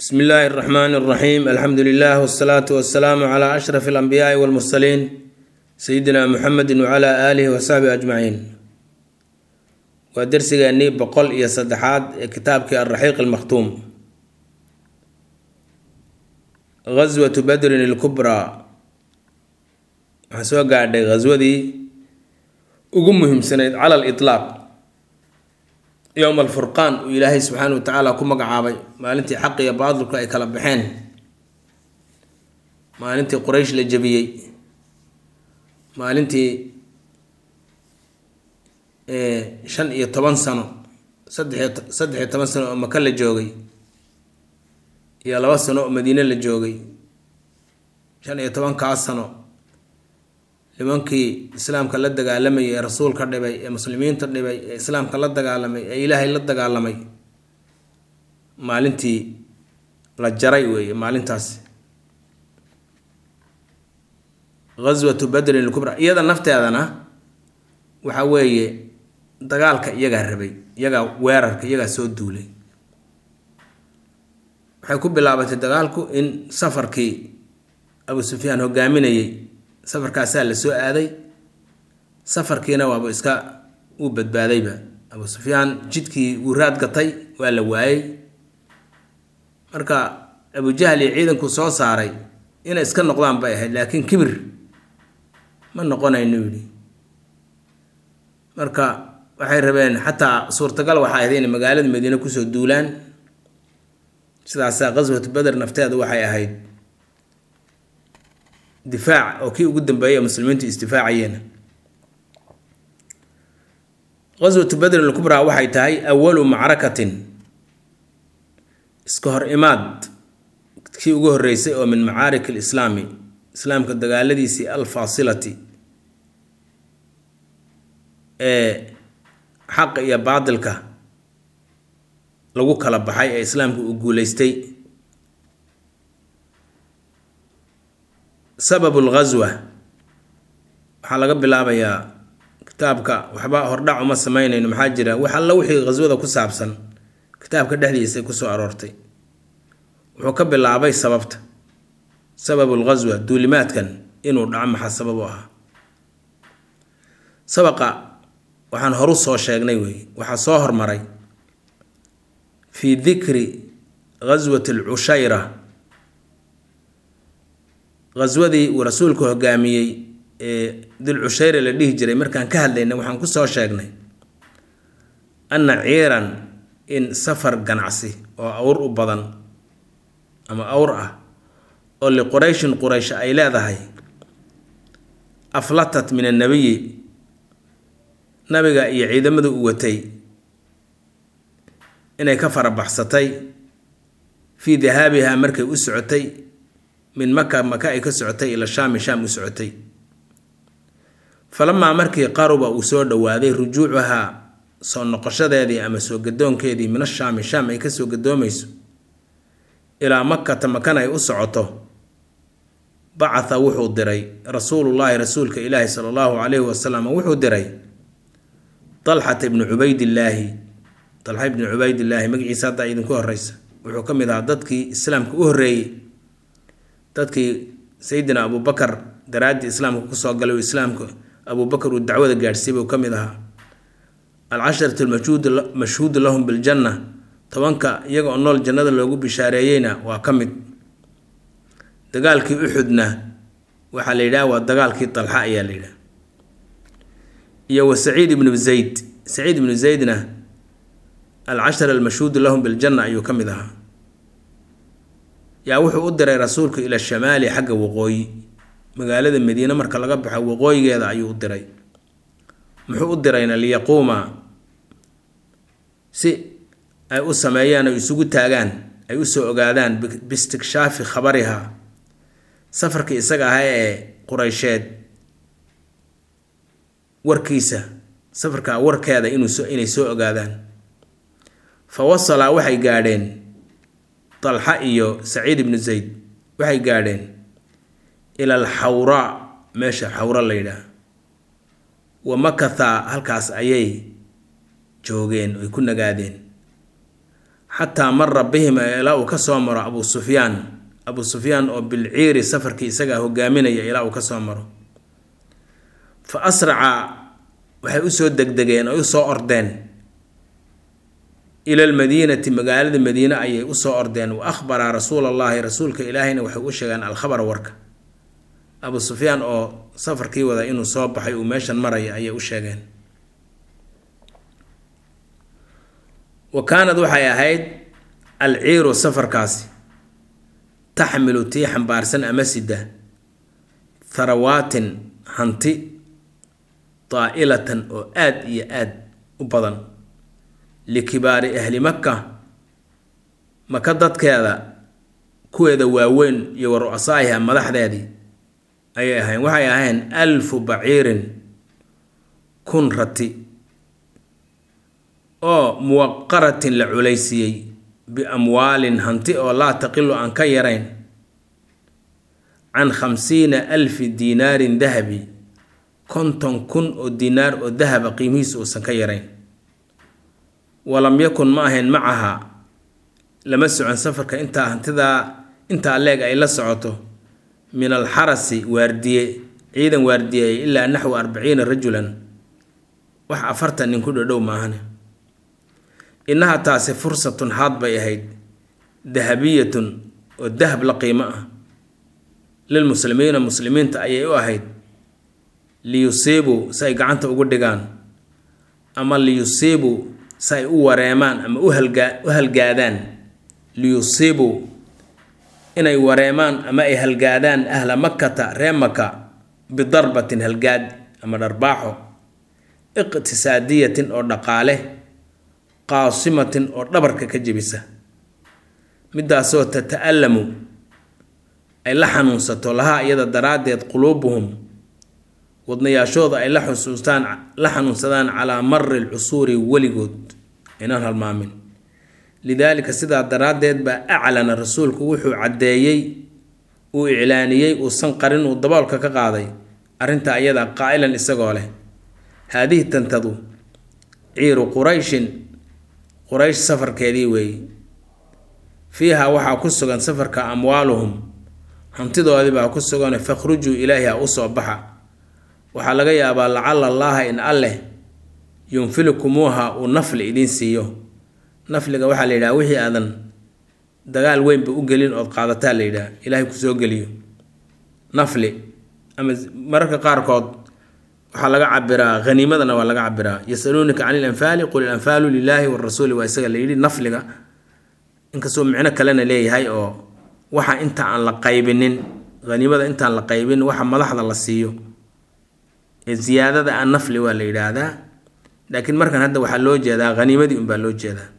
bsmi illaahi اraxmaan اraxiim alxamdu lilah wsalaatu wasalaamu cla ashraf اlanbiyaai wاlmursaliin sayidina muxamedi wcla aalihi wasaxbi ajmaciin waa dersigeennii boqol iyo saddexaad ee kitaabkii alraxiiq almakhtuum gaswatu badrin ilkubraa waxaa soo gaadhay ghaswadii ugu muhiimsanayd cala aliطlaaq yowma alfurqaan uu ilaahay subxaana wa tacaala ku magacaabay maalintii xaq iyo baadilku ay kala baxeen maalintii quraysh la jebiyey maalintii shan iyo toban sano saddex saddex iyo toban sano oo maka la joogay iyo laba sano oo madiine la joogay shan iyo tobankaas sano nimankii islaamka la dagaalamayay ee rasuulka dhibay ee muslimiinta dhibay ee islaamka la dagaalamay ee ilaahay la dagaalamay maalintii la jaray weeye maalintaas ghaswatu badrin ilkubra iyada nafteedana waxa weeye dagaalka iyagaa rabay iyagaa weerarka iyagaa soo duulay waxay ku bilaabatay dagaalku in safarkii abu sufyaan hogaaminayay safarkaasaa la soo aaday safarkiina waaba iska uu badbaadayba abu sufyaan jidkii wuu raad gatay waa la waayey marka abujahl iyo ciidanku soo saaray inay iska noqdaan bay ahayd laakiin kibir ma noqonayno yidhi marka waxay rabeen xataa suurtagal waxaa ahayd inay magaalada madiine kusoo duulaan sidaasaa qaswatu beder nafteedu waxay ahayd difaac oo kii ugu dambeeyay muslimiintu isdifaacayeen qaswatu badrin alkubraa waxay tahay awalu macrakatin iska hor imaad kii ugu horeysay oo min macaarik alislaami islaamka dagaaladiisii alfaasilati ee xaqa iyo baadilka lagu kala baxay ee islaamka uu guuleystay sababu lghaswa waxaa laga bilaabayaa kitaabka waxba hordhac uma sameynayno maxaa jira wax alla wixii ghaswada ku saabsan kitaabka dhexdiisa kusoo aroortay wuxuu ka bilaabay sababta sababu lghaswa duulimaadkan inuu dhaco maxaa sabab u ahaa sabaqa waxaan horu soo sheegnay wey waxaa soo hormaray fii dikri ghaswati alcushayra ghaswadii uu rasuulku hogaamiyey ee dulcushayra la dhihi jiray markaan ka hadlayna waxaan kusoo sheegnay anna ciiran in safar ganacsi oo awr u badan ama awr ah oo liqurayshin quraysh ay leedahay aflatat min annabiyi nabiga iyo ciidamadu u watay inay ka farabaxsatay fii dahaabiha markay u socotay min maka maka ay ka socotay ila shaami shaam u socotay falamaa markii qaruba uu soo dhowaaday rujuucuhaa soo noqoshadeedii ama soo gadoonkeedii min ashaami shaam ay kasoo gadoomayso ilaa makata makan ay u socoto bacatha wuxuu diray rasuulullaahi rasuulka ilaahi sala allahu calayhi wasalam wuxuu diray dalxata ibnu cubaydillaahi dalxa ibnu cubaydillaahi magaciisa haddaa idinku horeysa wuxuu ka mid ahaa dadkii islaamka u horreeyey dadkii sayidina abubakar daraaddii islaamka kusoo galay oo islaamka abubakar uu dacwada gaadhsiiyey buu ka mid ahaa alcasharatu almashhuudu lahum biljanna tobanka iyaga oo nool jannada loogu bishaareeyeyna waa ka mid dagaalkii uxudna waxaa la yidhaha waa dagaalkii dalxa ayaa la yidhaha iyo wa saciid ibnu zayd saciid ibnu zaydna alcashara almashhuudu lahum biljanna ayuu ka mid ahaa yaa wuxuu u diray rasuulku ila shamaali xagga waqooyi magaalada madiine marka laga baxo waqooyigeeda ayuu u diray muxuu u dirayna liyaquuma si ay u sameeyaan ay isugu taagaan ay usoo ogaadaan biistikshaafi khabariha safarkii isaga ahaa ee qureysheed warkiisa safarka warkeeda inay soo ogaadaan fa wasalaa waxay gaadheen dalxa iyo saciid ibnu zayd waxay gaadheen ila alxawraa meesha xawra la yidhaah wa makatha halkaas ayay joogeen oy ku nagaadeen xataa mara bihim ilaa uu ka soo maro abu sufyaan abu sufyaan oo bilciiri safarkii isagaa hogaaminaya ilaa uu ka soo maro fa asraca waxay usoo degdegeen oy usoo ordeen ila lmadiinati magaalada madiine ayay usoo ordeen wa akhbara rasuula allahi rasuulka ilaahayna waxay u sheegeen alkhabara warka abu sufyaan oo safarkii wada inuu soo baxay uu meeshan maraya ayay u sheegeen wa kaanad waxay ahayd alciiru safarkaasi taxmilu tii xambaarsan ama sida tharawaatin hanti daa'ilatan oo aad iyo aad u badan likibaari ahli maka maka dadkeeda kuweeda waaweyn iyo wa ru'asaa'iha madaxdeedii ayay ahayn waxay ahayn alfu baciirin kun rati oo muwaqaratin la culaysiiyey biamwaalin hanti oo laa taqilu aan ka yarayn can khamsiina alfi diinaarin dahabi konton kun oo diinaar oo dahaba qiimihiisa uusan ka yarayn walam yakun ma ahayn macaha lama socon safarka intaa hantidaa intaa leeg ay la socoto min alxarasi waardiye ciidan waardiyeey ilaa naxwi arbaciina rajulan wax afartan nin ku dhodhow maahane innaha taasi fursatun haad bay ahayd dahabiyatun oo dahab la qiimo ah lilmuslimiina muslimiinta ayay u ahayd liyusiibuu si ay gacanta ugu dhigaan ama liyusiibuu si ay u wareemaan ama u halgaadaan liyusiibuu inay wareemaan ama ay halgaadaan ahla makata ree maka bidarbatin halgaad ama dharbaaxo iqtisaadiyatin oo dhaqaale qaasimatin oo dhabarka ka jebisa midaasoo tata'allamu ay la xanuunsato lahaa iyada daraaddeed quluubuhum wadnayaashooda ay la xusuustaan la xanuunsadaan calaa mari lcusuuri weligood aynaan halmaamin lidaalika sidaa daraaddeed baa aclana rasuulku wuxuu caddeeyey uu iclaaniyey uusan qarin uu daboolka ka qaaday arrinta ayada qaa'ilan isagoo leh haadihi tantadu ciiru qurayshin quraysh safarkeedii weeye fiiha waxaa ku sugan safarka amwaaluhum hantidoodii baa ku sugan fakhrujuu ilayha usoo baxa waxaa laga yaabaa lacala allaaha in alleh yunfilikumuuha uu nafli idiin siiyo nafliga waxaa la yidhaha wixii aadan dagaal weynba u gelin ood qaadataa la yidhaha ilaahay kusoo geliyo nafli ama mararka qaarkood waxaa laga cabiraa haniimadana waa laga cabiraa yasaluunaka cani lanfaali qul ilanfaalu lilaahi warasuuli waa isaga la yidhi nafliga inkastoo micno kalena leeyahay oo waxa inta aan la qaybinin haniimada intaan la qaybin waxa madaxda la siiyo ee ziyaadada aan nafli waa la yidhaahdaa laakiin markan hadda waxaa loo jeedaa haniimadii unbaa loo jeedaa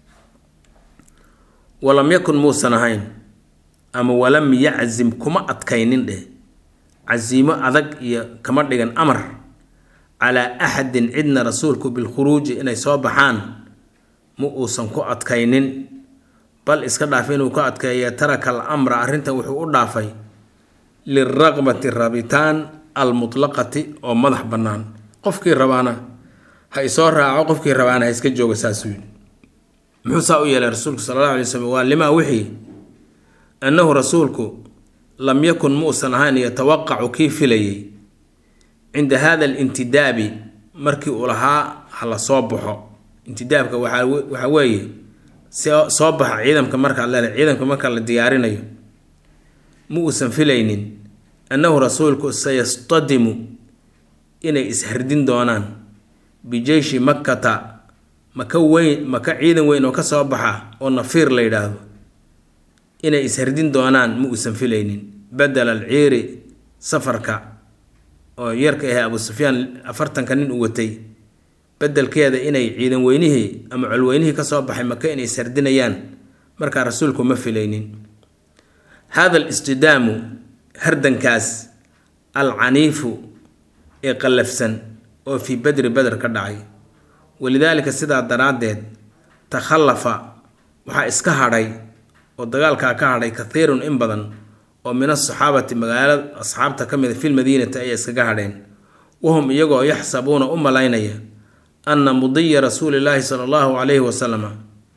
walam yakun muusan ahayn ama walam yaczim kuma adkaynin dheh casiimo adag iyo kama dhigan amar calaa axadin cidna rasuulku bilkhuruuji inay soo baxaan ma uusan ku adkaynin bal iska dhaaf inuu ka adkeeya taraka al amra arrintan wuxuu u dhaafay liraqbati rabitaan almutlaqati oo madax bannaan qofkii rabaana ha isoo raaco qofkii rabaana ha iska jooga saasuu yidhi muxuu saa u yeelay rasuulku sala allahu alay slam waa limaa wixii annahu rasuulku lam yakun muusan ahayn yatawaqacu kii filayay cinda hada alintidaabi markii uu lahaa ha la soo baxo intidaabka waxaa waxaa weeye soo baxa ciidamka markaad leedahay ciidamka marka la diyaarinayo ma uusan filaynin annahu rasuulku sayastadimu inay ishardin doonaan bijeyshi makkata maka weyn maka ciidan weyn oo ka soo baxa oo nafiir la yidhaahdo inay ishardin doonaan ma uusan filaynin badel alciiri safarka oo yarka ahe abu sufyaan afartanka nin u watay bedelkeeda inay ciidan weynihii ama colweynihii kasoo baxay maka inay ishardinayaan markaa rasuulku ma filaynin hada alistidaamu hardankaas alcaniifu ee qallafsan oo fii badri beder ka dhacay walidaalika sidaa daraaddeed takhallafa waxaa iska hadhay oo dagaalkaa ka hadhay kathiirun in badan oo min asaxaabati magaalada asxaabta ka mida filmadiinati ayay iskaga hadheen wahum iyagoo yaxsabuuna u malaynaya anna mudiya rasuulillaahi sala allahu calayhi wasalama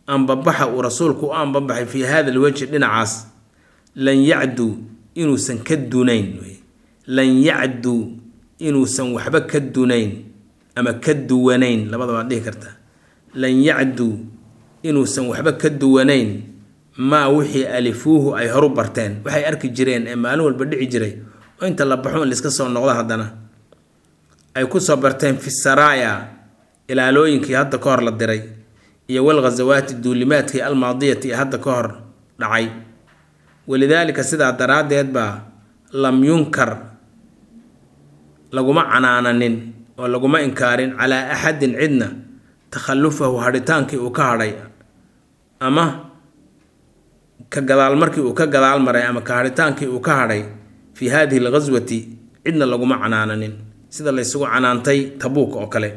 anbabaxa uu rasuulku u anbabaxay fii hada alwejhi dhinacaas lan yacduu inuusan ka dunayn lan yacduu inuusan waxba ka dunayn ama ka duwanayn labadaba ad dhihi karta lan yacduu inuusan waxba ka duwanayn maa wixii alifuuhu ay horu barteen waxay arki jireen ee maalin walba dhici jiray oo inta la baxo in laiska soo noqdo haddana ay ku soo barteen fi saraaya ilaalooyinkii hadda ka hor la diray iyo walghasawaati duulimaadkii almaadiyati ee hadda ka hor dhacay walidaalika sidaa daraaddeed baa lam yunkar laguma canaananin oo laguma inkaarin calaa axadin cidna takhallufahu hadhitaankii uu ka hadhay ama ka gadaal markii uu ka gadaal maray ama ka hadhitaankii uu ka hadhay fii hadihi alghaswati cidna laguma canaananin sida laysugu canaantay tabuuk oo kale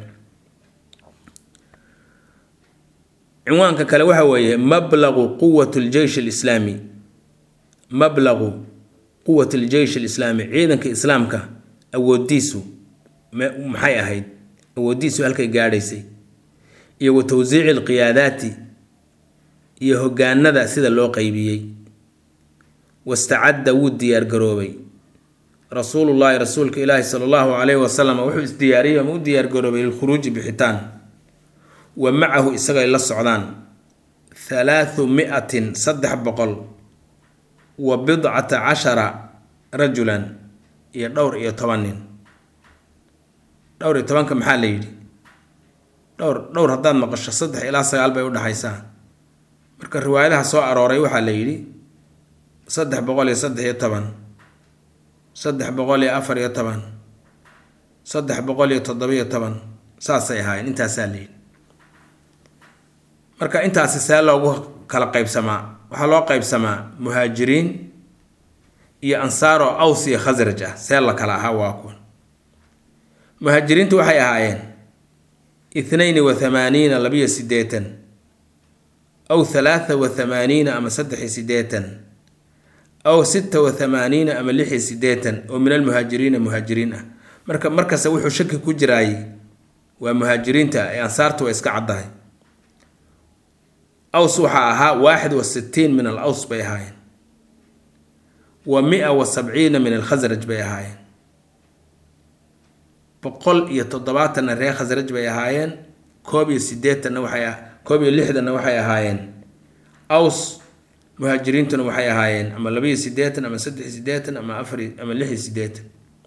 cinwaanka kale waxa weeye mablaqu quwat ljeysh alislaami mablaqu quwat ljeysh alislaami ciidanka islaamka awoodiisu maxay ahayd awoodiisu halkay gaadhaysay iyo wa towsiici alqiyaadaati iyo hogaanada sida loo qeybiyey wastacadda wuu diyaargaroobay rasuulullaahi rasuulka ilaahi sala allahu calayhi wasalam wuxuu isdiyaariyey ama u diyaargaroobay lilkhuruuji bixitaan wa macahu isagay la socdaan halaathu mi-atin saddex boqol wa bidcata cashara rajulan iyo dhowr iyo toban nin dhowr iyo tobanka maxaa la yidhi dhowr dhowr haddaad maqasho saddex ilaa sagaal bay udhexaysaa marka riwaayadaha soo arooray waxaa la yidhi saddex boqol iyo saddex iyo toban saddex boqol iyo afar iyo toban saddex boqol iyo toddobiyo toban saasay ahaayeen intaasaa la yidhi marka intaasi see loogu kala qaybsamaa waxaa loo qaybsamaa muhaajiriin iyo ansaar oo aws iyo khasraj ah see la kala ahaa waa kuwan muhaajiriintu waxay ahaayeen ithnayni wa thamaaniina labiyo siddeetan aw thalaatha wa thamaaniina ama saddex iyo siddeetan aw sita wa thamaaniina ama lix iyo siddeetan oo min almuhaajiriina muhaajiriin ah marka markasta wuxuu shaki ku jiraayey waa muhaajiriinta ee ansaartu waa iska caddahay aws waxaa ahaa waaxid wa sittiin min al aws bay ahaayeen wa mia wa sabciina min alkhasraj bay ahaayeen boqol iyo toddobaatanna reer khasraj bay ahaayeen koob iyo sideetanna waxay koob iyo lixdanna waxay ahaayeen aws muhaajiriintuna waxay ahaayeen ama laba iyo sideetan ama saddex iyo sideetan ama afar ama lix iyo sideetan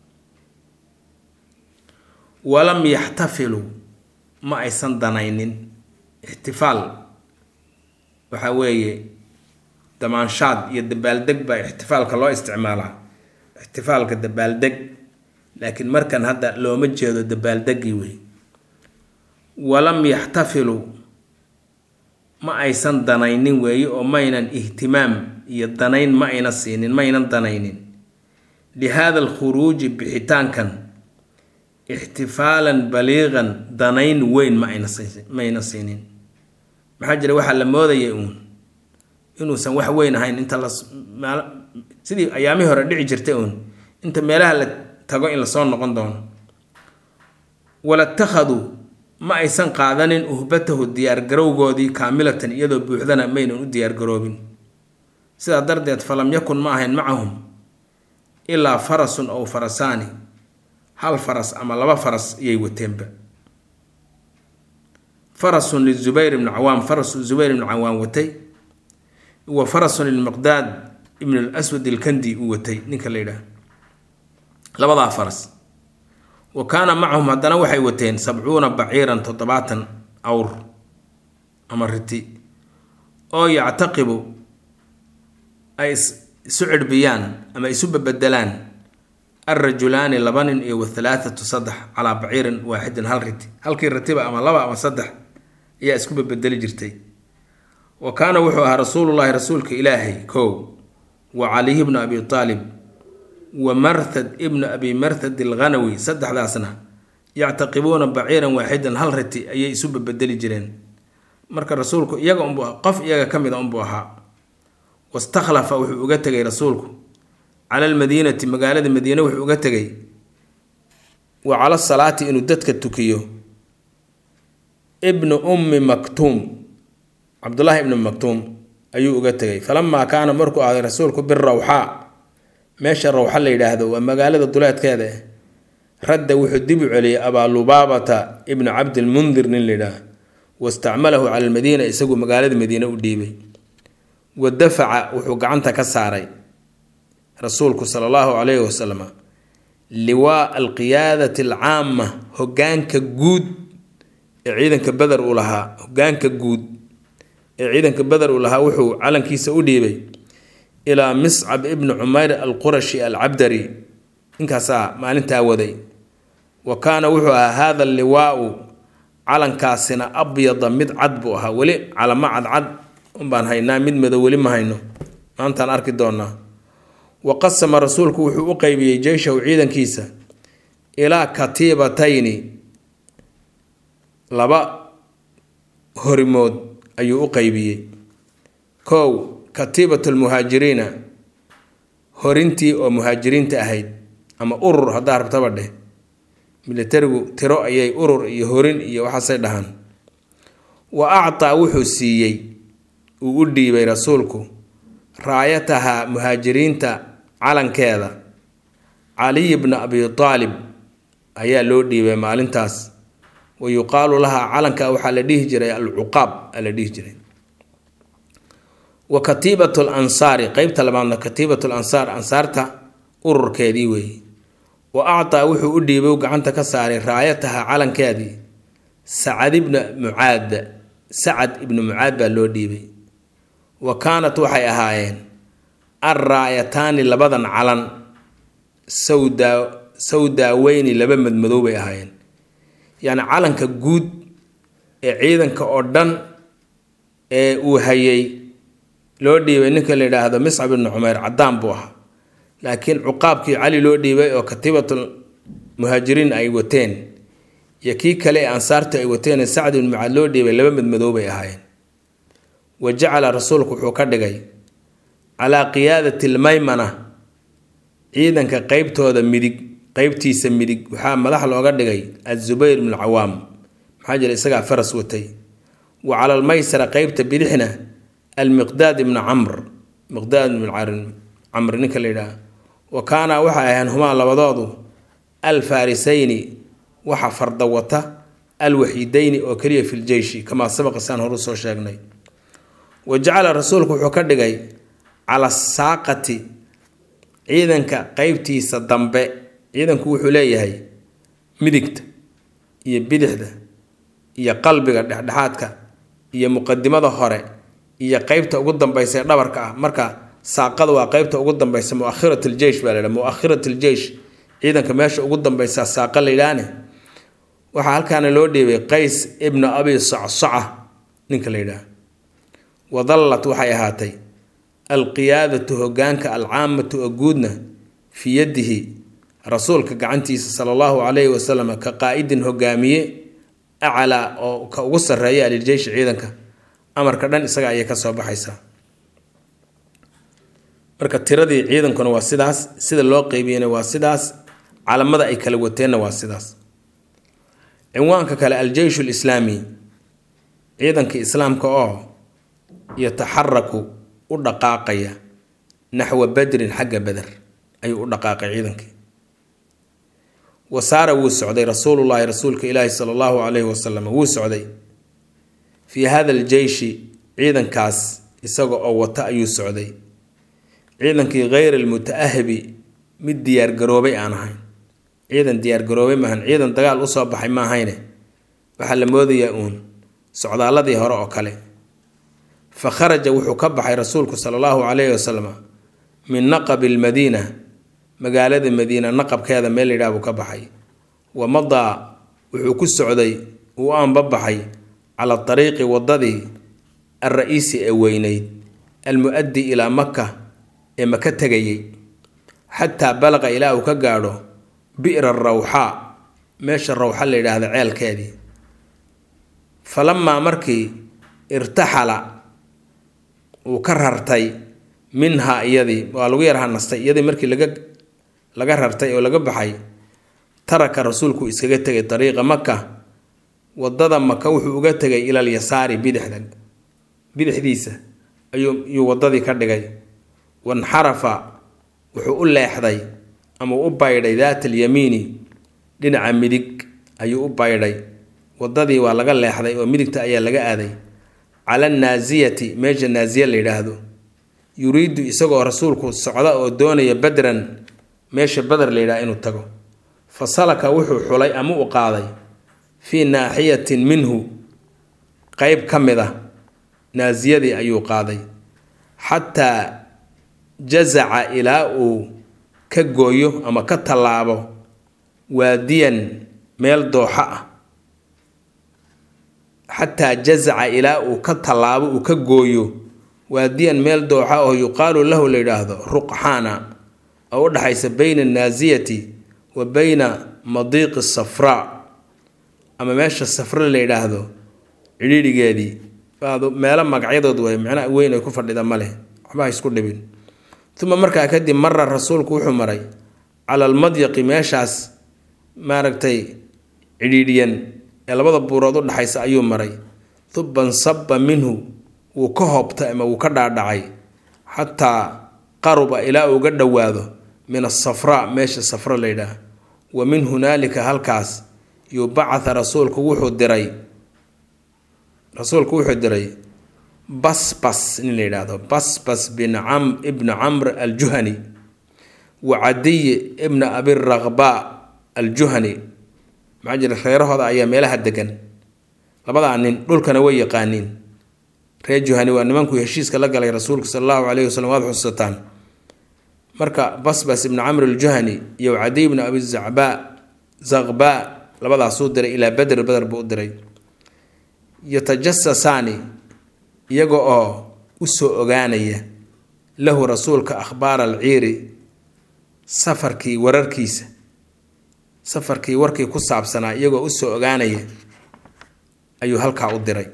walam yaxtafiluu ma aysan danaynin ixtifaal waxaa weeye damaanshaad iyo dabaaldeg baa ixtifaalka loo isticmaalaa ixtifaalka dabaaldeg laakiin markan hadda looma jeedo dabaaldegii wey walam yaxtafiluu ma aysan danaynin weeye oo maynan ihtimaam iyo danayn ma ayna siinin maynan danaynin lihaada alkhuruuji bixitaankan ixtifaalan baliiqan danayn weyn ma ayna mayna siinin maxaa jira waxaa la moodayay uun inuusan wax weyn ahayn inta la sidii ayaamihii hore dhici jirtay uun inta meelaha la tago in lasoo noqon doono walatakhaduu ma aysan qaadanin uhbatahu diyaargarowgoodii kaamilatan iyadoo buuxdana maynan u diyaargaroobin sidaa darteed falam yakun ma ahayn macahum ilaa farasun ow farasaani hal faras ama laba faras iyay wateenba farasun lizubayr ibni cawaam farasu zubayr ibni cawaam watay wa farasun lilmiqdaad ibn lswad ilkandi uu watay ninka la yidhaah labadaa faras wa kaana macahum haddana waxay wateen sabcuuna baciiran toddobaatan awr ama riti oo yactaqibu ay isu cirbiyaan ama isu babedelaan alrajulaani laba nin iyo wathalaathatu saddex calaa baciirin waaxidin hal riti halkii ritiba ama laba ama saddex ayaa isku babedeli jirtay wa kaana wuxuu ahaa rasuulullaahi rasuulka ilaahay kow wa caliyi bnu abi aalib wa marthad ibnu abi marthad alghanawi saddexdaasna yactaqibuuna baciiran waaxidan hal riti ayay isu babedeli jireen marka rasuulku iyaga unbu qof iyaga ka mida unbuu ahaa wastakhlafa wuxuu uga tegay rasuulku cala almadiinati magaalada madiine wuxuu uga tegay wa cala salaati inuu dadka tukiyo ibnu ummi maktuum cabdullaahi ibnu maktuum ayuu uga tegay falamaa kaana markuu ahday rasuulku birawxaa meesha rawxa la yidhaahdo waa magaalada duleedkeeda radda wuxuu dib u celiyey abaa lubaabata ibnu cabdilmundir nin layidhaah wastacmalahu cala almadiina isagu magaalada madiine u dhiibay wa dafaca wuxuu gacanta ka saaray rasuulku sala allahu calayhi wasalam liwaa alqiyaadati alcaama hogaanka guud ee ciidanka beder uu lahaa hogaanka guud ee ciidanka beder uu lahaa wuxuu calankiisa u dhiibay ilaa miscab ibni cumayr alqurashi alcabdari ninkaasaa maalintaa waday wa kaana wuxuu ahaa haada liwaau calankaasina abyada mid cad buu ahaa weli calamo cadcad unbaan haynaa mid madow weli ma hayno maantaan arki doonaa wa qasama rasuulku wuxuu u qeybiyey jeyshahu ciidankiisa ilaa katiibatayni laba horimood ayuu u qeybiyey kow katiibatu lmuhaajiriina horintii oo muhaajiriinta ahayd ama urur haddaa rabtaba dheh militarigu tiro ayay urur iyo horin iyo waxaasay dhahaan wa actaa wuxuu siiyey uu u dhiibay rasuulku raayataha muhaajiriinta calankeeda caliy bna abi aalib ayaa loo dhiibay maalintaas wa yuqaalu lahaa calanka waxaa la dhihi jiray alcuqaab aa la dhihi jiray wa katiibat lansaari qeybta labaadna katiibat lansaar ansaarta ururkeedii weeye wa actaa wuxuu u dhiibay gacanta ka saaray raayataha calankeedii sacad ibna mucaad sacad ibnu mucaad baa loo dhiibay wa kaanat waxay ahaayeen alraayataani labadan calan sawdaa sawdaaweyni laba madmadow bay ahaayeen yacni calanka guud ee ciidanka oo dhan ee uu hayay loo dhiibay ninka la yidhaahdo miscab ibnu cumayr caddaan buu ahaa laakiin cuqaabkii cali loo dhiibay oo katiibatul muhaajiriin ay wateen iyo kii kale ee ansaartu ay wateen ee sacd ibnu mucaad loo dhiibay laba madmadow bay ahaayeen wa jacala rasuulku wuxuu ka dhigay calaa qiyaadati lmaymana ciidanka qeybtooda midig qeybtiisa midig waxaa madax looga dhigay azubayr ibnu cawaam maxaa jira isagaa faras watay wa cala almaysara qeybta bidixna almiqdaad ibnu camr miqdaad ibnu camr ninka la yidhaah wa kaana waxay ahayn humaa labadoodu alfarisayni waxa farda wata alwaxiidayni oo keliya fi ljeyshi kamaa sabaqa saan horu soo sheegnay wa jacala rasuulku wuxuu ka dhigay cala saaqati ciidanka qeybtiisa dambe ciidanku wuxuu leeyahay midigta iyo bidixda iyo qalbiga dhexdhexaadka iyo muqadimada hore iyo qeybta ugu dambaysa ee dhabarka ah marka saaqada waa qeybta ugu dambaysa muakhirat ljeish baa laydhaha muakhirat ljeish ciidanka meesha ugu dambaysa saaqa layidhaahne waxaa halkaana loo dhiibay qays ibnu abi sacsaca ninka la yidhaah wadallat waxay ahaatay alqiyaadatu hogaanka alcaamatu oo guudna fii yadihi rasuulka gacantiisa sala allahu calayhi wasalam ka qaa-idin hogaamiye aclaa oo ka ugu sarreeya liljeyshi ciidanka amarka dhan isaga ayay kasoo baxaysaa marka tiradii ciidankuna waa sidaas sida loo qeybiyena waa sidaas calamada ay kala wateenna waa sidaas cinwaanka kale aljeyshu lislaami ciidanka islaamka oo yataxaraku u dhaqaaqaya naxwa badrin xagga beder ayuu u dhaqaaqay ciidankii wasaara wuu socday rasuulullaahi rasuulka ilaahi sala allahu calayhi wasalam wuu socday fii hada aljeyshi ciidankaas isaga oo wata ayuu socday ciidankii kheyr almuta-ahabi mid diyaargaroobay aan ahayn ciidan diyaargaroobay maahan ciidan dagaal usoo baxay ma ahayne waxaa la moodayaa uun socdaaladii hore oo kale fa kharaja wuxuu ka baxay rasuulku sala allahu calayhi wasalam min naqabi almadiina magaalada madiina naqabkeeda meel yidhaah buu ka baxay wa madaa wuxuu ku socday uu aanbabaxay cala ariiqi wadadii alra-iisi ee weyneyd almu-addi ilaa maka ee maka tegayay xataa balaqa ilaa uu ka gaadho bi'ra rawxaa meesha rawxa la yidhaahda ceelkeedii falamaa markii irtaxala uu ka rartay minhaa iyadii waa lagu yarha nastay iyadii markii laga laga rartay oo laga baxay taraka rasuulku iskaga tegay dariiqa maka wadada maka wuxuu uga tegay ilal yasaari bidixda bidixdiisa ayuu yuu waddadii ka dhigay wanxarafa wuxuu u leexday ama u baydhay daata alyamiini dhinaca midig ayuu u baydhay waddadii waa laga leexday oo midigta ayaa laga aaday cala annaasiyati meesha naasiya la yidhaahdo yuriidu isagoo rasuulku socda oo doonaya badran meesha bader la yidhaha inuu tago fa salaka wuxuu xulay ama u qaaday fii naaxiyatin minhu qeyb ka mid ah naasiyadii ayuu qaaday xataa jazaca ilaa uu ka gooyo ama ka tallaabo waadiyan meel dooxo ah xataa jazaca ilaa uu ka tallaabo uu ka gooyo waadiyan meel dooxa oo yuqaalu lahu la yidhaahdo ruqxaana oo u dhexaysa bayna annaasiyati wa bayna madiiqi safraa ama meesha safre la yidhaahdo cidhiidhigeedii meelo magacyadood way micnaha weyn ay ku fadhida ma leh waxba ha isku dhibin uma markaa kadib mara rasuulku wuxuu maray cala almadyaqi meeshaas maaragtay cidhiidhiyan ee labada buurood u dhexaysa ayuu maray huban sabba minhu wuu ka hoobtay ama wuu ka dhaadhacay xataa qaruba ilaa uu ga dhowaado min asafraa meesha safro la yidhaah wa min hunaalika halkaas yubacatha rasuulku wuxuu diray rasuulku wuxuu diray basbas nin la yidhaahdo basbas bin cam ibna camr aljuhani wa cadiy ibna abiraqba aljuhani maxaa jira reerahooda ayaa meelaha degan labadaa nin dhulkana way yaqaaniin reer juhani waa nimankuu heshiiska la galay rasuulka sala allahu calayhi wasalam waad xusataan marka basbas ibna camr aljuhani iyo cadiy ibna abi zacba zaqba labadaasuu diray ilaa beder beder buu u diray yatajasasaani iyaga oo usoo ogaanaya lahu rasuulka akhbaar alciiri safarkii wararkiisa safarkii warkii ku saabsanaa iyagoo usoo ogaanaya ayuu halkaa u diray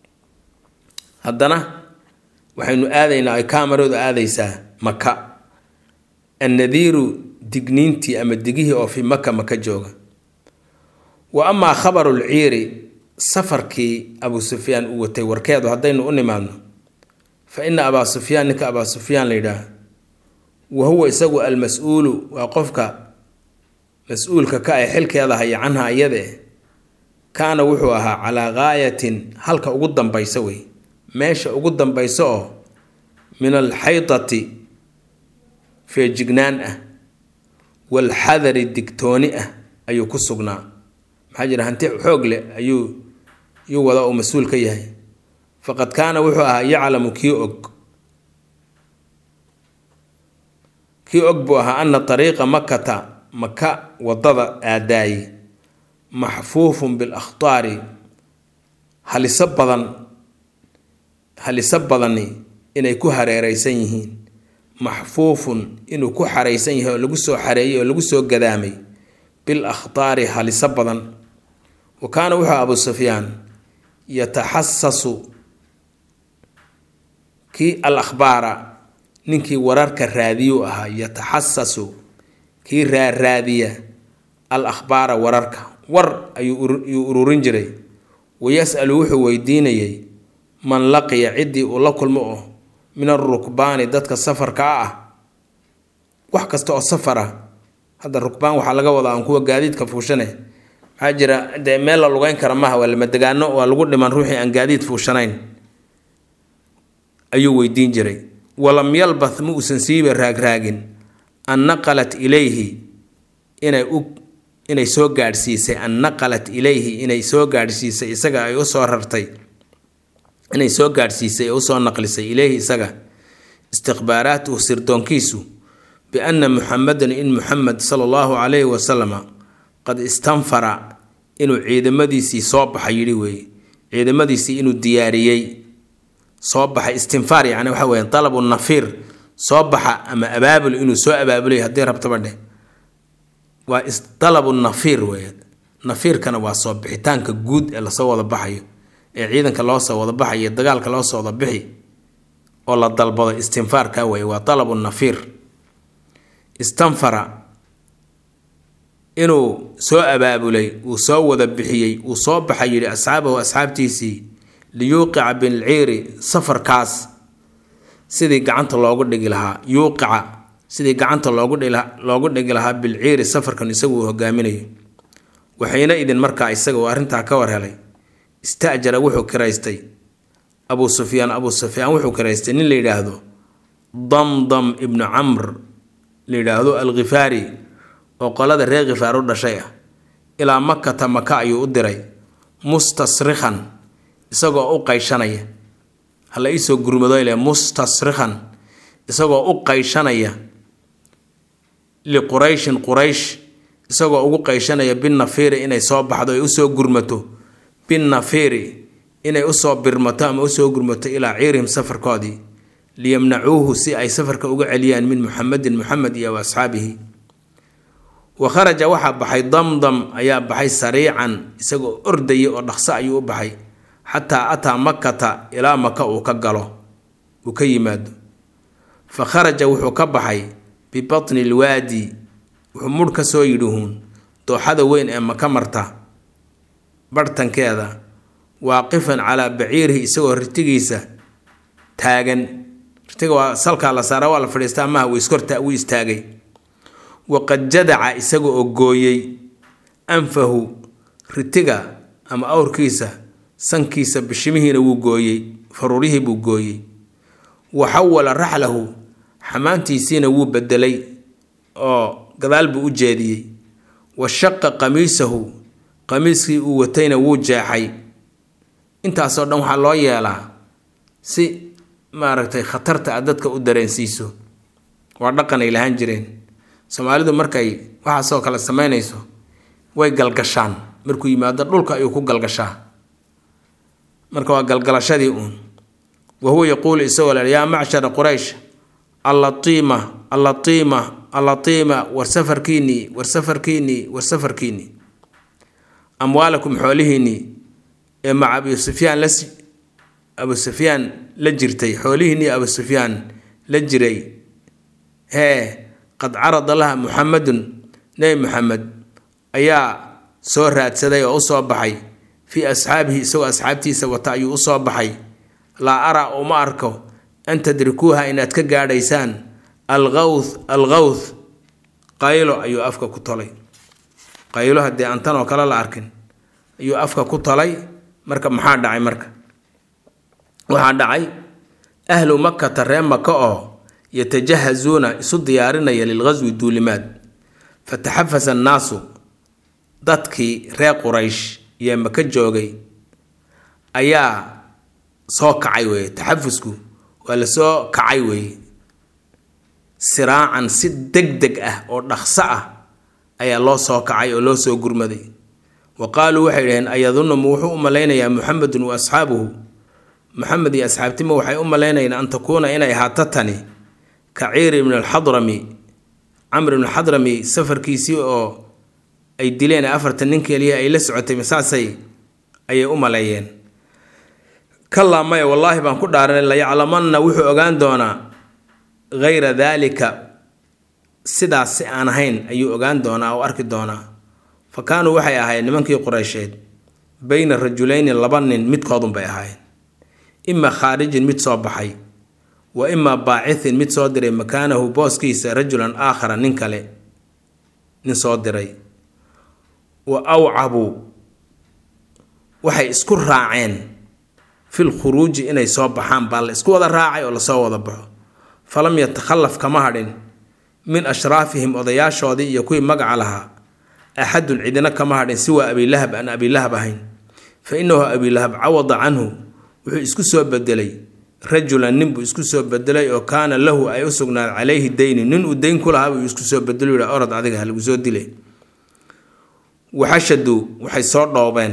haddana waxaynu aadaynaa ay kaamaroodu aadaysaa maka annadiiru digniintii ama digihii oo fii maka maka jooga wa amaa khabaru lciiri safarkii abuu sufyaan uu watay warkeedu haddaynu u nimaadno fa ina abaa sufyaan ninka abaa sufyaan la yidhaah wa huwa isagu almas-uulu waa qofka mas-uulka ka ah xilkeeda haya canha iyade kaana wuxuu ahaa calaa gaayatin halka ugu dambaysa wey meesha ugu dambaysa oo min alxaydati feejignaan ah walxadari digtooni ah ayuu ku sugnaa maxaa jira hanti xoog leh ayuu yuu wada uu mas-uul ka yahay faqad kaana wuxuu ahaa yaclamu kii og kii og buu ahaa ana ariiqa makata maka wadada aadaaye maxfuufun bilakhtaari haliso badan haliso badani inay ku hareereysan yihiin maxfuufun inuu ku xareysan yahay oo lagu soo xareeyey oo lagu soo gadaamay bil akhtaari haliso badan wa kaana wuxuu abuu sufyaan yataxasasu kii al akhbaara ninkii wararka raadiyuu ahaa yataxasasu kii raaraadiya al akhbaara wararka war ayuu ururin jiray wayas-alu wuxuu weydiinayay man laqiya ciddii uu la kulmo oo min arukbaani dadka safarka ah wax kasta oo safar ah hadda rukbaan waxaa laga wadaa aan kuwa gaadiidka fuushane maxaa jira dee meel la lugeyn kara maaha waa lamadegaano waa lagu dhiman ruuxii aan gaadiid fuushanayn ayuu weydiin jiray walam yalbath ma uusan siiba raagraagin an naqalat ilayhi inay u inay soo gaadhsiisay an naqalat ilayhi inay soo gaadhsiisay isaga ay usoo rartay inay soo gaadhsiisay ee usoo naqlisay ilayhi isaga istikhbaaraatuhu sirdoonkiisu bianna muxamedan in muxamed sala allahu calayhi wasalama qad istanfara inuu ciidamadiisii soo baxay yidhi weeye ciidamadiisii inuu diyaariyey soo baxay istinfaar yacni waxa weeye dalabu nafiir soo baxa ama abaabul inuu soo abaabulay haddii rabtaba dheh waa dalabu nafiir weeye nafiirkana waa soo bixitaanka guud ee lasoo wada baxayo ee ciidanka loo soo wada baxayo dagaalka loo soo wada bixi oo la dalbado istinfaarka weeye waa dalabu nafiir istanfara inuu soo abaabulay uu soo wada bixiyey uu soo baxay yidhi asxaabahu asxaabtiisii liyuuqica bilciiri safarkaas sidii gacanta loogu dhigi lahaa yuuqica sidii gacanta loogu loogu dhigi lahaa bilciiri safarkan isagu uu hogaaminayo waxayna idin markaa isaga uu arrintaa ka war helay istajara wuxuu kiraystay abuu sufyaan abuu sufyaan wuxuu kiraystay nin la yidhaahdo damdam ibnu camr la yidhaahdo alkhifaari oo qolada reer khifaar u dhashay ah ilaa makata maka ayuu u diray mustasrikhan isagoo u qayshanaya hala iisoo gurmadoyle mustasrikhan isagoo u qayshanaya liqurayshin quraysh isagoo ugu qayshanaya binnafiiri inay soo baxdo ay usoo gurmato binnafiiri inay usoo birmato ama usoo gurmato ilaa ciirihim safarkoodii liyamnacuuhu si ay safarka uga celiyaan min muxamedin muxamed iyo asxaabihi wa kharaja waxaa baxay damdam ayaa baxay sariican isagoo ordaya oo dhaqso ayuu u baxay xataa ataa makata ilaa maka uu ka galo uu ka yimaado fa kharaja wuxuu ka baxay bibatni lwaadi wuxuu mudh ka soo yidhihuun dooxada weyn ee maka marta barhtankeeda waaqifan calaa baciirihi isagoo ritigiisa taagan ritiga waa salkaa la saara waa la fadhiistaa maha wuu iskorta wuu istaagay waqad jadaca isaga oo gooyey anfahu ritiga ama awrkiisa sankiisa bishimihiina wuu gooyey faruurihii buu gooyey wa xawala raxlahu xamaantiisiina wuu bedelay oo gadaal buu u jeediyey wa shaqa qamiisahu qamiiskii uu watayna wuu jeexay intaasoo dhan waxaa loo yeelaa si maaragtay khatarta a dadka u dareensiiso waa dhaqan ay lahaan jireen soomaalidu markay waxaasoo kale samaynayso way galgashaan markuu yimaado dhulka ayuu ku galgashaa marka waa galgalashadii uun wa huwa yaquulu isagoo le yaa macshara quraysh allatiima allatiima allatiima war safarkiinii war safarkiinii war safarkiinii amwaalakum xoolihiinnii ee maca abu sufyaan la abu sufyaan la jirtay xoolihiinnii abu sufyaan la jiray hee qad carada laha muxamedun nebi muxamed ayaa soo raadsaday oo usoo baxay fii asxaabihi isagoo asxaabtiisa wata ayuu usoo baxay laa araa uma arko an tadrikuuha inaad ka gaadhaysaan alqawth alqawth qaylo ayuu afka ku tolay qaylo haddii aan tan oo kale la arkin ayuu afka ku tolay marka maxaa dhacay marka waxaa dhacay ahlu makata ree maka oo yatajahazuuna isu diyaarinaya lilghaswi duulimaad fataxafasa annaasu dadkii reer quraysh iyo maka joogay ayaa soo kacay weeye taxafusku waa lasoo kacay weeye siraacan si deg deg ah oo dhaqso ah ayaa loo soo kacay oo loo soo gurmaday wa qaaluu waxay dhaheen ayadunnamu wuxuu u malaynayaa muxamedun wa asxaabuhu muxamed iyo asxaabtima waxay u malaynayaan an takuuna inay ahaato tani ka ciir ibn alxadrami camr ibn alxadrami safarkiisii oo ay dileen afartan nin keliya ay la socotay masaasay ayay u maleeyeen kalaa maya wallaahi baan ku dhaaranay layaclamanna wuxuu ogaan doonaa hayra daalika sidaas si aan ahayn ayuu ogaan doonaa oo arki doonaa fa kaanuu waxay ahaayeen nimankii qureysheed bayna rajulayni laba nin midkoodun bay ahaayeen imaa khaarijin mid soo baxay wa imaa baacithin mid soo diray makaanahu booskiisa rajulan aakhara nin kale nin soo diray wa awcabuu waxay isku raaceen fil khuruuji inay soo baxaan baa la isku wada raacay oo lasoo wada baxo falam yatakhallaf kama hadhin min ashraafihim odayaashoodii iyo kuwii magaca lahaa axadun cidina kama hadhin siwaa abilahab aan abilahab ahayn fa inahu abilahab cawada canhu wuxuu isku soo bedelay rajulan nin buu isku soo bedelay oo kaana lahu ay u sugnaad calayhi dayni nin uu dayn ku lahaa buu isku soo bedelo yidha orod adiga ha lagu soo dilay waxashaduu waxay soo dhoobeen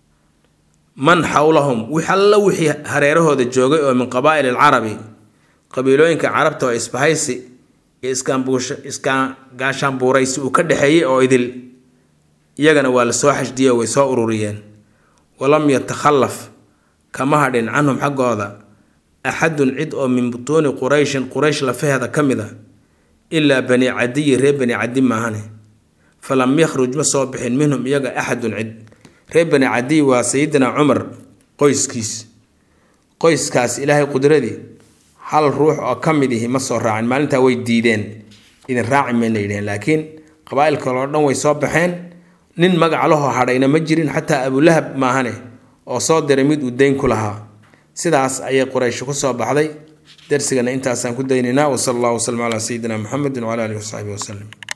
man xowlahum alla wixii hareerahooda joogay oo min qabaa'il alcarabi qabiilooyinka carabta oo isbahaysi iyo iskaagaashaanbuuraysi uu ka dhexeeyey oo idil iyagana waa la soo xashdiyey oo way soo ururiyeen walam yatakhallaf kama hadhin canhum xaggooda axadun cid oo min butuuni qurayshin quraysh lafaheeda ka mid a ilaa bani cadiyi reer bani cadi maahane falam yakhruj ma soo bixin minhum iyaga axadun cid reer bani cadiy waa sayidina cumar qoyskiis qoyskaas ilaahay qudradii hal ruux oo ka mid ihi ma soo raacin maalintaa way diideen idin raaci mayna yidhaheen laakiin qabaa'il kale oo dhan way soo baxeen nin magac lahoo hadhayna ma jirin xataa abulahab maahane oo soo diray mid uu dayn ku lahaa sidaas ayay quraysh ku soo baxday darsigana intaasaan ku daynaynaa wasala allahu waslama calaa sayidina muxamedin wcala alihi wasaxbihi waslem